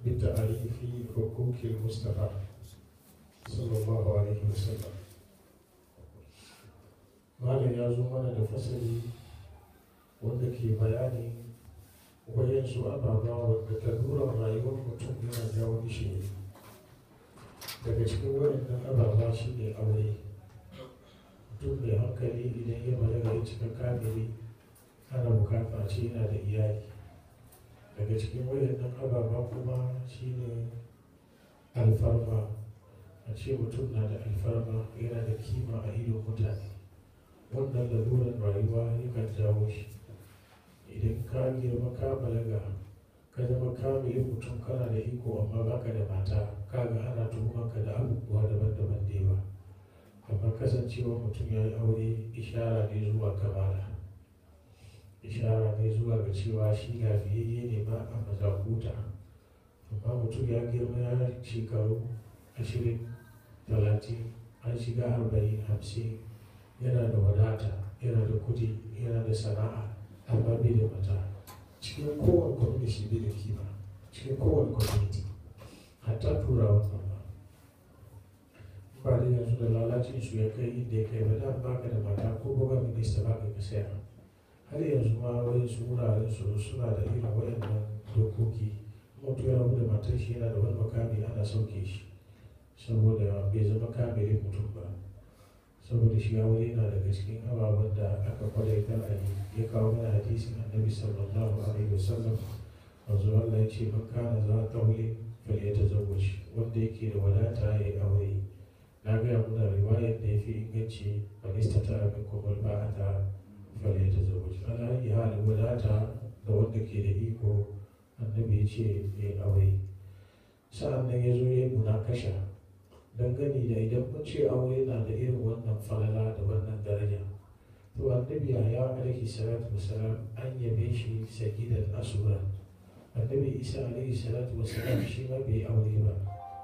بتعريف حقوق المصطفى صلى الله عليه وسلم malam ya zo mana da fasali wanda ke bayani wayansu ababa wanda taruran rayuwar mutum yana jawo shi ne daga cikin wayannan ababa shi ne aure mutum mai hankali idan ya balaga ya cika kamili ana bukata ce yana da iyali daga cikin wayannan ababa kuma shi ne alfarma a ce mutum na da alfarma yana da kima a idon mutane wannan laluran rayuwa yakan jawo shi idan ka girma ka balaga ka zama kamilin mutum kana da iko amma baka da mata kaga ana tuhumanka da abubuwa daban-daban da yawa amma kasancewa mutum ya yi aure ishara ne zuwa kamala ishara ne zuwa ga cewa shi lafiyayye ne ma a mazakuta amma mutum ya girma ya shekaru ashirin talatin an shiga arba'in hamsin yana da wadata yana da kudi yana da sana'a amma bai da mata cikin kowane community bai da kima cikin kowane community hatta turawa ma ba da yanzu da lalacin su ya kai inda ya kai ba da baka da mata ko buga minista ba ka saya har yanzu ma wani su wuraren su suna da irin waɗannan dokoki mutu ya rabu da matar shi yana da wani makami ana sauke shi saboda bai zama kamilin mutum ba saboda shi aure yana daga cikin ababen da aka kwadaita a yi ya kawo mana hadisin annabi sallallahu alaihi wasallam wanzu Allah ya ce man kana za ta wuli fal ya tazawwaj wanda yake da wadata ya yi aure na gaya muna riwayar da ya fi inganci man istata min kumul ba'ata fal ya tazawwaj ana yi halin wadata da wanda ke da iko annabi ya ce ya yi aure sa'an nan ya zo ya yi munakasha dangane da idan mun ce aure na da irin wannan falala da wannan daraja to annabi ya alaihi salatu wasalam an yabe shi sakidan asura annabi isa alaihi salatu wasalam shi ma bai aure ba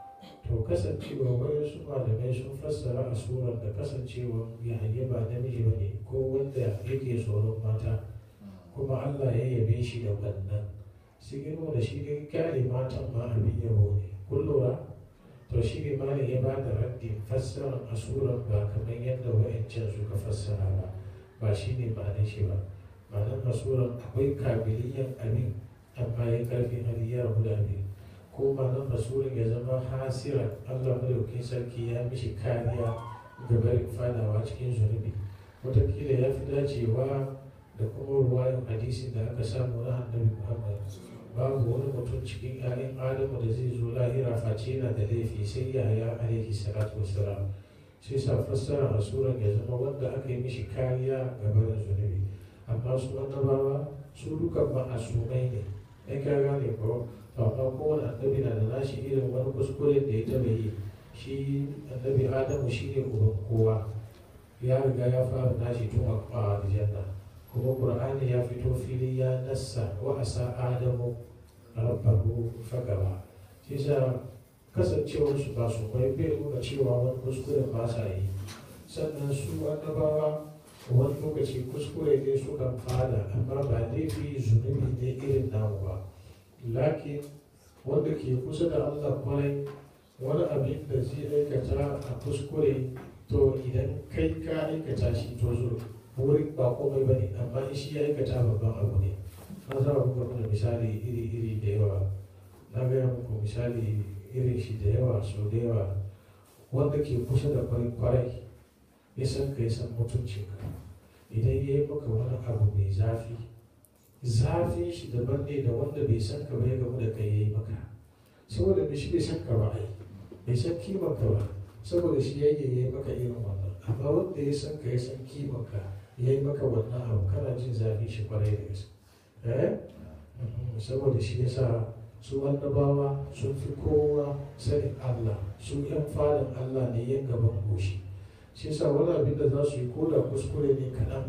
to kasancewa wani su malamai sun fassara asuran da kasancewa yahaya ba namiji ba ne ko wanda yake tsoron mata kuma allah ya yabe shi da wannan sai girma da shi ne kyale matan ma abin yabo ne kun lura to shi ne malam ya ba da raddin fassarar asuran ba kamar yadda wa'ancan suka fassara ba ba shi ne ma'anar shi ba ma'anar asuran akwai kabiliyan abin amma ya karfi hali ya rabu da abin ko ma'anar asuran ya zama hasiran allah madaukin sarki ya mishi kariya ga barin fadawa cikin zunubi watakila ya fi dacewa da kuma ruwayan hadisin da aka samu na annabi muhammad babu wani mutum cikin 'ya'yan adamu da zai zo lahira face yana da laifi sai yaya alaihi salatu wassalam sai sa fassara a suran ya zama wanda aka yi mishi kariya ga barin zunubi amma su annabawa su dukan ma'asumai ne ai ka gane ko amma kowane annabi na da nashi irin wani kuskure da ya taɓa yi shi annabi adamu shi ne uban kowa ya riga ya fara nashi tun a aljanna kuma qur'ani ya fito fili ya nassa wa asa adamu rabbahu fagaba shi sa kasancewar su ba su kwai bai nuna cewa wani kuskure ba sa yi sannan su annabawa wani lokaci kuskure ne su kan fada amma ba laifi zunubi ne irin namu ba lakin wanda ke kusa da allah kwarai wani abin da zai aikata a kuskure to idan kai ka aikata shi to zuwa wurin ba komai ba ne amma in shi ya aikata babban abu ne na za a buga mana misali iri-iri da yawa na gaya muku misali irin shi da yawa so da yawa wanda ke kusa da farin kwarai ya san ka ya san mutuncinka idan ya yi maka wani abu mai zafi zafin shi daban ne da wanda bai san ka ba ya gamu da kai ya yi maka saboda bai shi bai san ka ba ai bai san kiman ka ba saboda shi ya yi maka irin wannan amma wanda ya san ka ya san kiman ka ya yi maka wannan abu kana jin zafi shi kwarai da gaske eh saboda shi yasa su annabawa sun fi kowa sanin Allah su yan fadan Allah ne yan gaban goshi shi yasa wani abin da za su yi ko da kuskure ne kaɗan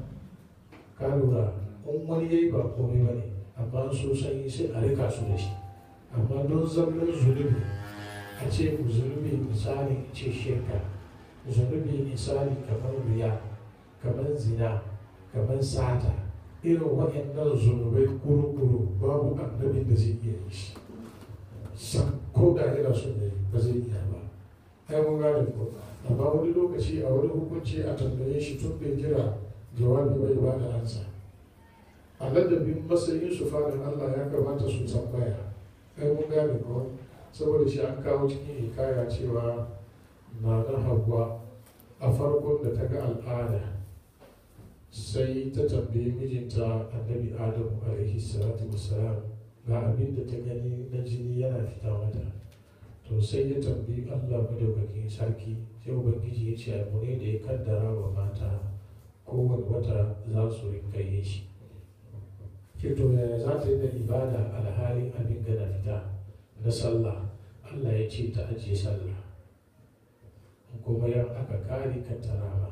ka lura in wani ya yi ba komai ba ne amma su san yi sai a rika su da shi amma don zallar zunubi a ce zunubi misali ce shirka zunubi misali kamar riya kamar zina kamar sata irin waɗannan zunubai kuru-kuru babu annabin da zai iya yi shi ko da yana son ya yi ba zai iya ba ai mun gane ko amma wani lokaci a wani hukunci a tambaye shi tun bai jira jawabi bai ba da ansa a ladabin matsayin su fadin Allah ya kamata su tambaya ai mun gane ko saboda shi an kawo cikin hikaya cewa na na hawa a farkon da ta ga al'ada sai ta tambayi mijinta annabi adamu alaihi salatu wassalam ga abin da ta gani na jini yana fita mata to sai ya tambayi allah madaukakin sarki sai ubangiji ya ce abu ne da ya kaddara wa mata kowane wata za su rinka yin shi ke to yaya za ta yi da ibada alhalin abin gana fita na sallah allah ya ce ta ajiye sallah kuma yan aka kare ka tarama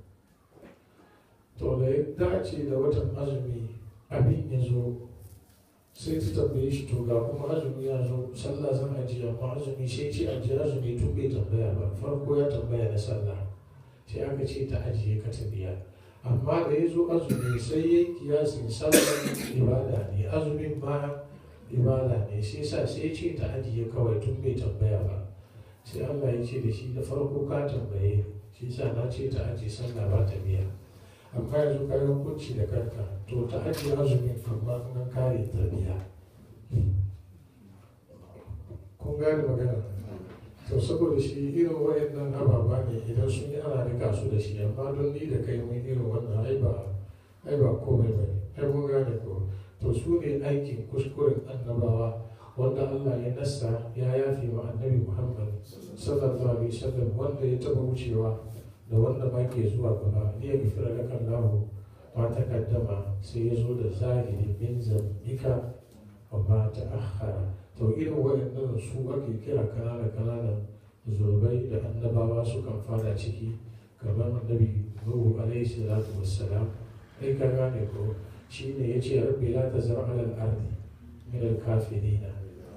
to da ya dace da watan azumi abin ya zo sai ta tambaye shi to ga kuma azumi ya zo sallah zan ajiye amma azumi sai ce ajiye azumi tun bai tambaya ba farko ya tambaya na sallah sai aka ce ta ajiye ka ta biya amma da ya zo azumi sai ya yi kiyasin sallar ibada ne azumin ma ibada ne sai sa sai ce ta ajiye kawai tun bai tambaya ba sai Allah ya ce da shi da farko ka tambaye shi sa na ce ta ajiye sallah ba ta biya amma yanzu ka yi hukunci da kanka to ta ajiye azumin amma an kare ta biya kun gane magana to saboda shi irin wayannan ababa ne idan sun yi ana rika su da shi amma don ni da kai mun irin wannan ai ba ai ba komai ba ne ai mun gane ko to su ne aikin kuskuren annabawa wanda Allah ya nassa ya yafe wa annabi Muhammad sallallahu alaihi wasallam wanda ya taba wucewa da wanda ma ke zuwa gaba ya gafira laka Allah ma takaddama sai ya zo da zahiri min zambika wa ma ta'akhkhara to irin waɗannan su ake kira kanana kananan zurbai da annabawa sukan fara ciki kamar annabi Nuhu alaihi salatu wassalam ai ka gane ko shine yace rabbi la tazar ala al-ardi min al-kafirina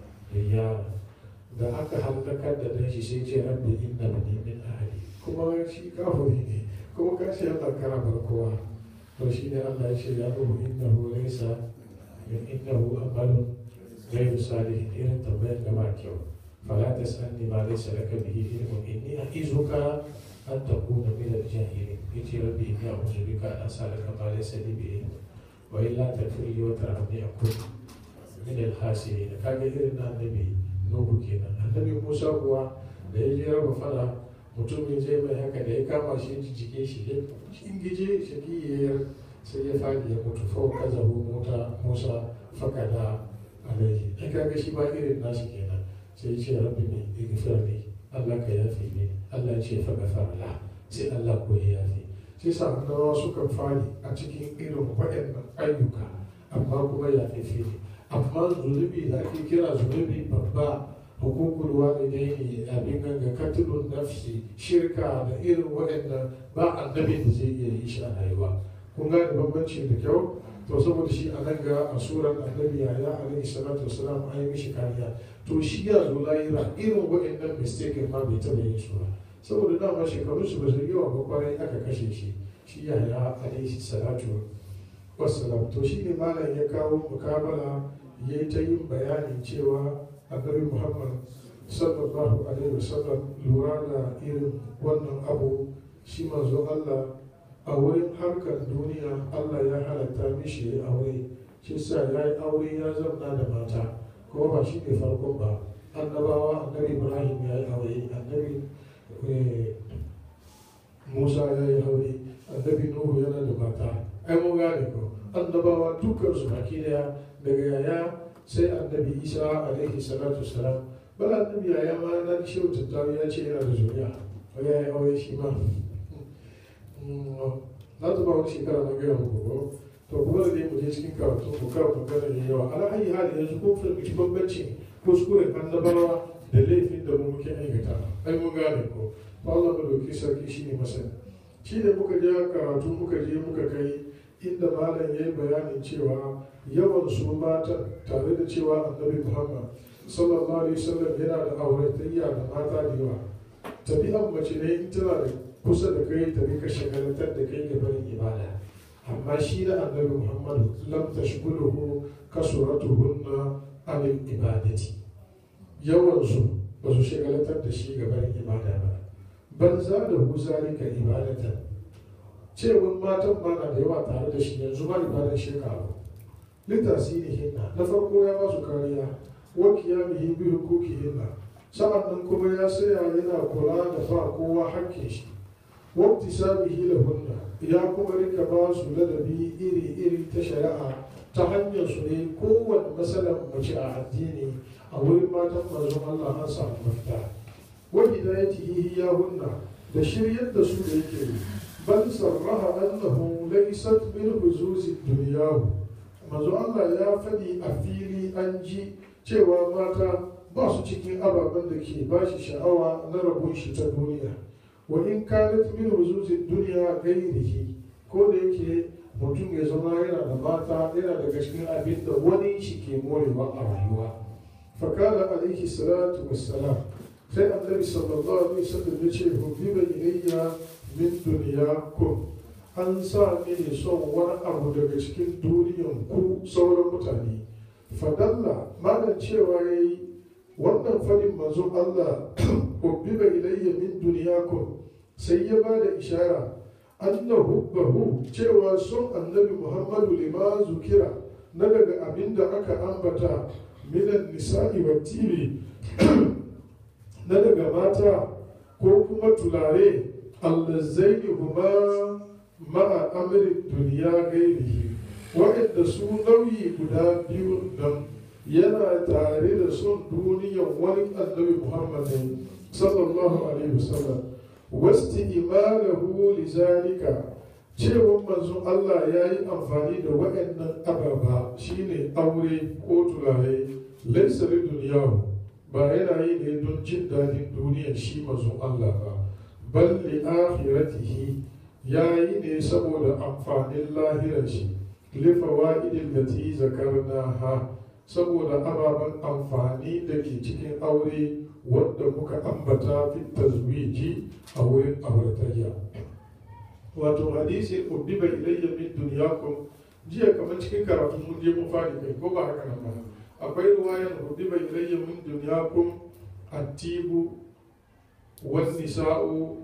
yara da aka halakar da dan shi sai ce rabbi inna bani min ahli kuma shi kafiri ne kuma ka ce Allah kana bar kowa to shi ne Allah ya ce ya ruhu innahu laysa min innahu amalun ghayru salih irin tambayar da ba kyau fala tasalni ma laysa laka bihi ilmun inni a'izuka an takuna min al-jahilin yace rabbi inni a'udhu bika an as'alaka ma laysa li bihi wa illa taghfir li wa tarhamni akun min al-khasirin kaga irin na annabi nuhu kenan annabi musa kuwa da ya je raba fara mutumin zai mai haka da ya kama shi jike shi ya ingije shakiyar sai ya fadi ya mutu fa kazabu mota musa fakada alaihi ai kaga shi ba irin nashi kenan sai ya ce rabbi ne igfir ne Allah ka yafe ne Allah ya ce fa gafara sai Allah ko ya yafe sai sa annabawa sukan fadi a cikin irin waɗannan ayyuka amma kuma ya fefe ne amma zunubi da ake kira zunubi babba hukukul walidaini abin ganga katilun nafsi shirka da irin waɗannan ba annabi da zai iya yi shi a rayuwa kun gane bambanci da kyau to saboda shi a nan ga a surar annabi yaya alaihi salatu wasalam an yi mishi kariya to shi ya zo layira irin waɗannan mistake ma bai taɓa yin su ba saboda dama shekaru su ba su yawa ba kwarai aka kashe shi shi yaya alaihi salatu wasalam to shi ne malam ya kawo mukabala ya yi ta yin bayanin cewa annabi muhammad sallallahu alaihi wasallam lura da irin wannan abu shi manzo allah a wurin harkar duniya allah ya halatta mishi ya aure shi sa ya yi aure ya zauna da mata kuma ba shi ne farkon ba annabawa annabi ibrahim ya yi aure annabi musa ya yi aure annabi nuhu yana da mata ai mun gane ko annabawa dukkan su baki daya daga yaya sai annabi isa alaihi salatu salam bala annabi yaya ma na shehu tattawi ya ce yana da zuriya ya yi aure shi ma na ta ba wani shekara na gaya muku ko to kuma da dai mu je cikin karatu mu kar magana da yawa ala ayi hali yanzu ko fahimci bambancin kuskuren annabawa da laifin da mu muke aikata ai mun gane ko Allah mu dauki sarki shine masani shi ne muka je karatu muka je muka kai inda malam ya yi bayanin cewa yawan su mata tare da cewa annabi muhammad sallallahu alaihi wasallam yana da auratayya da mata da yawa tabi'an mace ne in tana da kusa da kai ta rika shagalantar da kai ga barin ibada amma shi da annabi muhammad lam tashghuluhu kasuratuhunna anil ibadati yawansu ba su shagalatar da shi gaban ibada ba bal za da hu zalika ibadatan cewar matan ma na da yawa tare da shi yanzu ma ibadan shekaru litasirihinna na farko ya ba su kariya wa qiyamihi bi huquqihinna sa'annan kuma ya saya yana kula da ba kowa hakkin shi wa iktisabihi lahunna ya kuma rika ba su ladabi iri iri ta shari'a ta hanyar su ne kowane matsalar mace a addini a wurin matan manzon Allah an samu mafita wa hidayatihi ya hunna da shiryar da su da yake yi bal sarraha annahu laysat min huzuzi dunyahu manzo Allah ya fadi a fili an ji cewa mata ba su cikin ababen da ke ba shi sha'awa na rabon shi ta duniya wa in kanat min huzuzi dunya gairihi ko da yake mutum ya zama yana da mata yana daga cikin abin da wani shi ke morewa a rayuwa fakala alaihi salatu wassalam sai annabi sallallahu alaihi wasallam ya ce hubbiba ilayya min dunyakum an sa mini son wani abu daga cikin duniyan ku sauran mutane fadalla malam cewa yayi wannan fadin manzon Allah hubbiba ilayya min dunyakum sai ya bada ishara anna hubbahu cewa son annabi Muhammadu lima zukira na daga abinda aka ambata minan nisa'i wa tibi na daga mata ko kuma tulare allazaini huma ma'a amrin duniya gairihi waɗanda su nauyi guda biyu nan yana tare da son duniyan wani annabi muhammadin sallallahu alaihi wasallam wasti imalahu lizalika cewa manzon Allah ya yi amfani da waɗannan ababa shine aure ko tulare laisa duniyahu ba yana yi ne don jin daɗin duniyar shi mazun Allah ba bal li akhiratihi ya yi ne saboda amfanin lahirar shi li fawaidin lati zakarna ha saboda ababen amfani da ke cikin aure wanda muka ambata fi tazwiji a wurin auratayya wato hadisi uddiba ilayya min dunyakum jiya kamar cikin karatu mun je mun fadi kai ko ba haka nan ba akwai ruwayan hudiba ilayya min dunyakum attibu wan nisa'u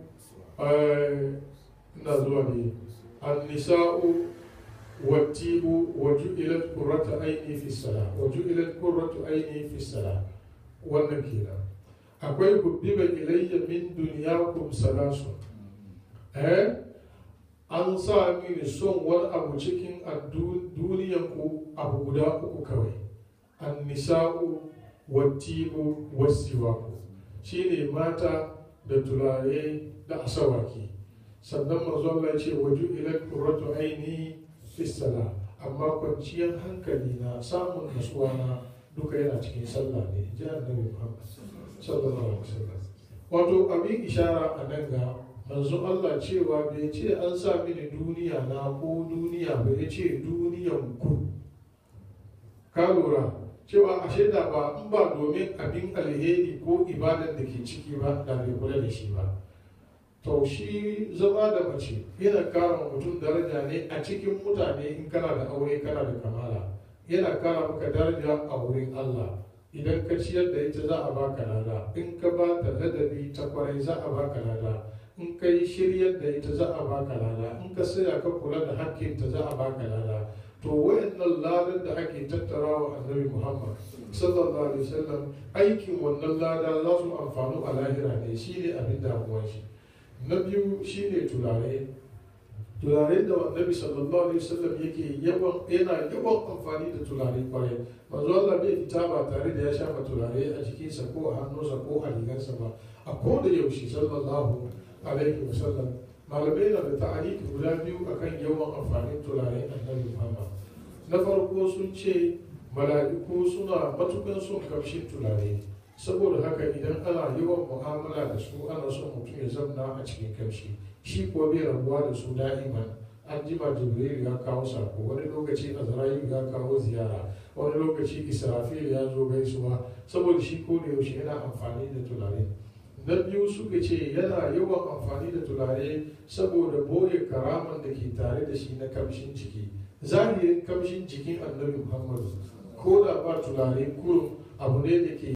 ina zuwa ne an nisa'u wattibu wa ju'ilat qurratu aini fi salah wa ju'ilat qurratu aini fi salah wannan kenan akwai hudiba ilayya min dunyakum salasu eh an sa mini son wani abu cikin duniyan ku abu guda uku kawai annisa'u wattibu wasiwaku shine mata da turare da asawaki sannan manzo Allah ya ce waju ila qurratu aini fi sala amma kwanciyar hankali na samun nasuwa na duka yana cikin sallah ne ji annabi Muhammad sallallahu alaihi wasallam wato abin ishara a nan ga manzo Allah cewa bai ce an sa mini duniya na ko duniya bai ce duniyan ku ka lura cewa ashe da ba in ba domin abin alheri ko ibadan da ke ciki ba da bai kula da shi ba to shi zama da mace yana kara mutum daraja ne a cikin mutane in kana da aure kana da kamala yana kara maka daraja a wurin Allah idan ka ciyar da ita za a baka lada in ka ba ta ladabi ta kwarai za a baka lada in ka yi shiryar da ita za a baka lada in ka saya ka kula da hakkinta za a baka lada to wayannan ladan da ake tattara wa annabi muhammad sallallahu alaihi wasallam aikin wannan lada za su amfanu a lahira ne shi ne abin damuwar shi na biyu shi ne turare turare da annabi sallallahu alaihi wasallam yake yawan yana yawan amfani da turare kwarai manzo Allah bai fita ba tare da ya shafa turare a jikinsa ko a hannunsa ko a rigarsa ba a koda yaushe sallallahu alaihi wasallam malamai na da ta'aliki guda biyu akan yawan amfanin turare annabi Muhammad na farko sun ce mala'iku suna matukan son kamshin turare saboda haka idan ana yawan mu'amala da su ana son mutum ya zamna a cikin kamshi shi kuwa bai rabuwa da su da'iman an jima jibril ya kawo sako wani lokaci azrail ya kawo ziyara wani lokaci israfil ya zo gaisuwa saboda shi ko da yaushe yana amfani da turare na biyu suka ce yana yawan amfani da turare saboda boye karaman da ke tare da shi na kamshin jiki zahirin kamshin jikin annabi muhammadu ko da ba turare kurum abu ne da ke